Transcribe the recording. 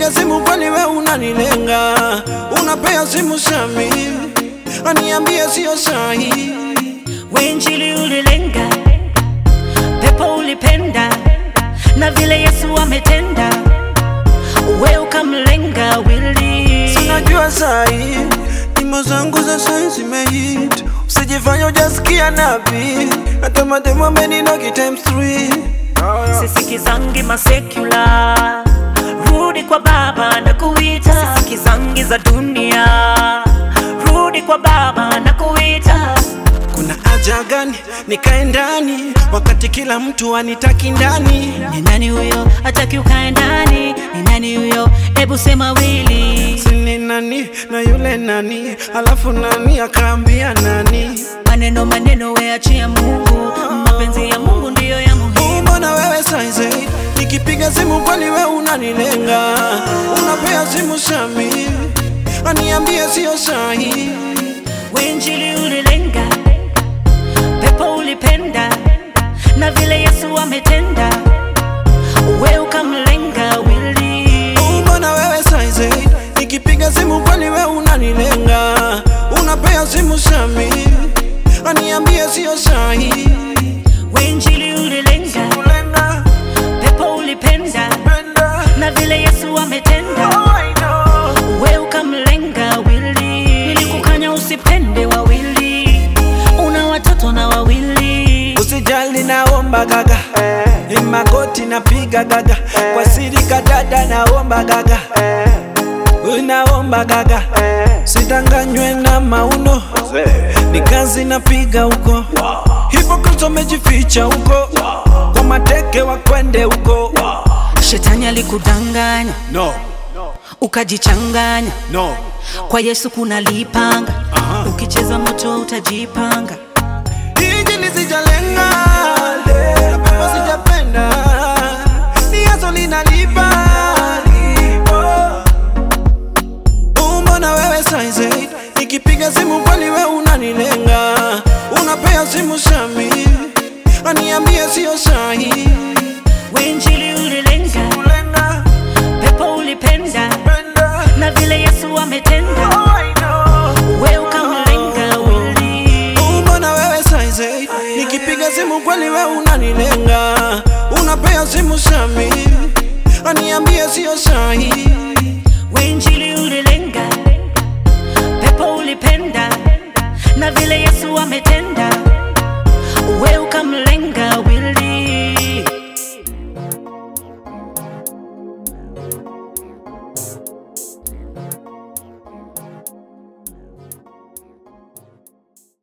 Nikipiga simu kwani we unanilenga, unapea simu Sami, aniambie sio sahi. Wenjili ulilenga, pepo ulipenda, na vile Yesu ametenda, we ukamlenga wili. Sinajua sahi nyimbo zangu za sahi zimehit, usijifanya ujasikia nabii, hata mademo ameninogi times three. sisikizangi masekula rudi kwa baba na kuita sisikizangi za dunia rudi kwa baba na kuita Kuna haja gani nikae ndani wakati kila mtu anitaki ndani? ni nani huyo hataki ukae ndani ni nani huyo hebu sema wili Sini nani na yule nani, alafu nani akaambia nani? maneno maneno weachia mungu mapenzi ya mungu ndiyo ya muhimu Mbona wewe saizi nikipiga simu kwani we unanilenga, unapea simu Sami, aniambie sio sahi. wenjili ulilenga pepo ulipenda na vile yesu ametenda we ukamlenga wili Mbona wewe saizi nikipiga simu kwani we unanilenga, unapea simu Sami, aniambie sio sahi. wenjili ulilenga Kulenga, pepo ulipenda penda, na vile yesu ametenda oh, I know. we ukamlenga wili nilikukanya usipende wawili una watoto na wawili Usijali naomba gaga ni magoti napiga gaga kwa siri kadada naomba gaga unaomba gaga sidanganywe na mauno ni kazi napiga huko hipokristo mejificha huko kwa mateke wakwende huko shetani alikudanganya no, ukajichanganya no. kwa yesu kuna lipanga ukicheza moto utajipanga Hiji lisijalenga na pepo sijapenda ni yaso linalipa Mbona wewe saizi nikipiga simu kwani we unanilenga unapea simu Sami aniambie sio sahi wenjili ulilenga kulenga pepo ulipenda penda na vile yesu ametenda oh, I know. we ukamlenga wili Mbona wewe saizi nikipiga simu kweli we unanilenga, unapea simu Sami aniambie sio sahi. wenjili ulilenga pepo ulipenda na vile yesu ametenda